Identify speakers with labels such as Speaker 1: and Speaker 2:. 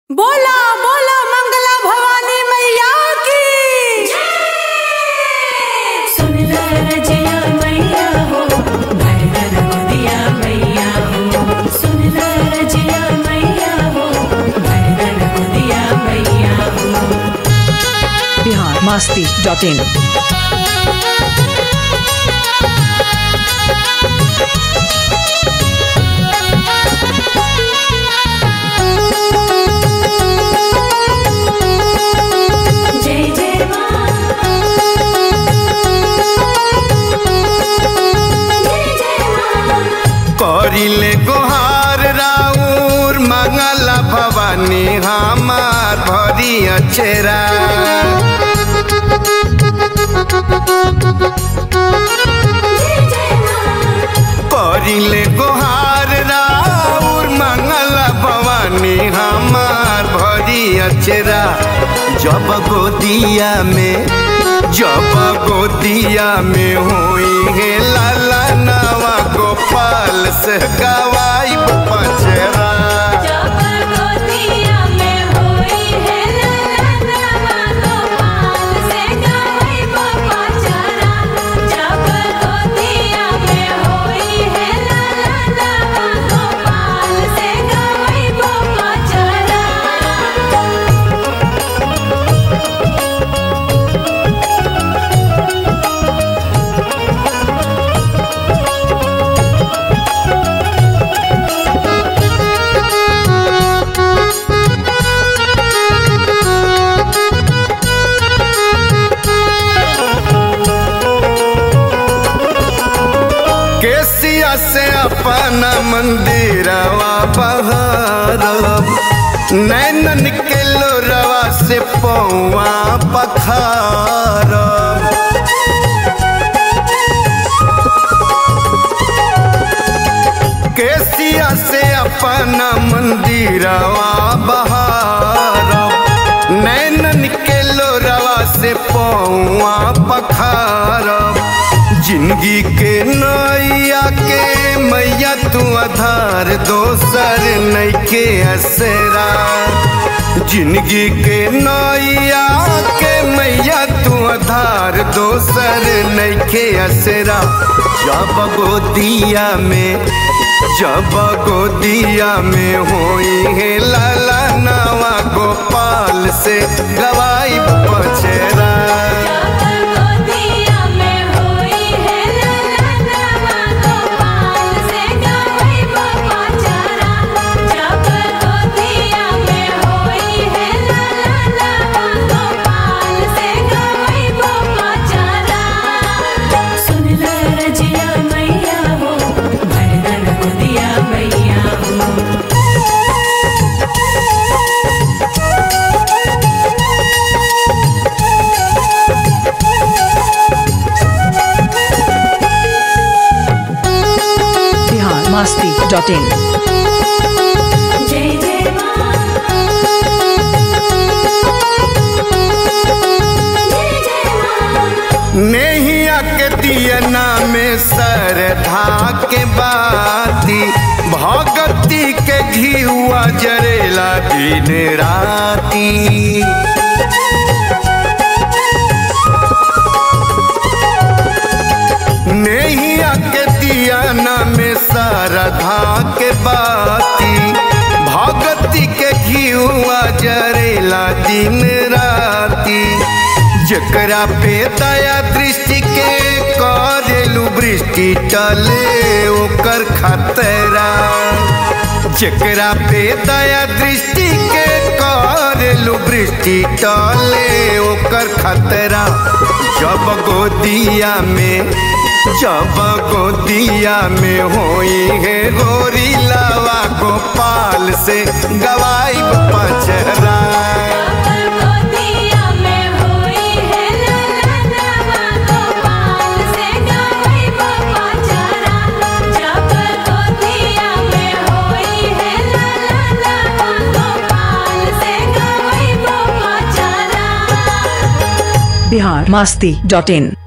Speaker 1: बोला बोला मंगला भवानी मैया की
Speaker 2: सुन ला रजिया मैया हो भर कर गोदिया मैया हो सुन ला रजिया मैया हो भर कर गोदिया मैया हो
Speaker 3: बिहार मास्ती डॉट इन
Speaker 2: जय जय माँ जय जय माँ
Speaker 4: करिले गोहार राउर मंगला भवानी हमार भरी अचेरा
Speaker 2: जय जय माँ
Speaker 4: करिले गोहार राउर मंगला भवानी हमार भरी अचेरा जब गोदिया में जब गोदिया में हुई है लाला नवा गोपाल से गवाई पचरा
Speaker 2: जब गोदिया में होई है ललनवा गोपाल से गाई बाबा चरा जब गोदिया में होई है ललनवा गोपाल से गाई बाबा चरा
Speaker 4: केसिया से अपना मंदिरवा बहारब नैनन के लोरवा से पौआ पखारब केसिया से अपना मंदिरवा बहारब नैनन के लोरवा से पौआ पखारब जिंदगी के नैया के मैया तू आधार दोसर नैके असरा जिंदगी के नैया के मैया तू आधार दोसर नैके असरा जब गोदिया में जब गोदिया में होई है लाला नवा गोपाल से गवाई पचरा
Speaker 2: जब गोदिया में होई है ललनवा गोपाल से गाई बाबा चरा जब गोदिया में होई है ललनवा गोपाल से गाई बाबा चरा सुन ला रजिया मैया हो भर कर गोदिया मैया हो
Speaker 3: बिहार मास्ती डॉट इन
Speaker 2: जय जय माँ जय जय माँ
Speaker 4: नेहिया के दियना में सरधा के बाती भगती के घीवा जरेला दिन राती नेहिया के दियना में सरधा के बाती भगती के घीवा जरेला दिन राती जकरा पे दया दृष्टि के करेलू वृष्टि टले ओकर खतरा जकरा पे दया दृष्टि के करेलू वृष्टि टले ओकर खतरा जब गोदिया में जब गोदिया में होई है गोरी लावा गोपाल से गवाई पचरा
Speaker 2: गोदिया में होई है ललनवा गोपाल से गाई बाबा चरा जब गोदिया में होई है ललनवा गोपाल से गाई बाबा चरा
Speaker 3: बिहार मास्ती डॉट इन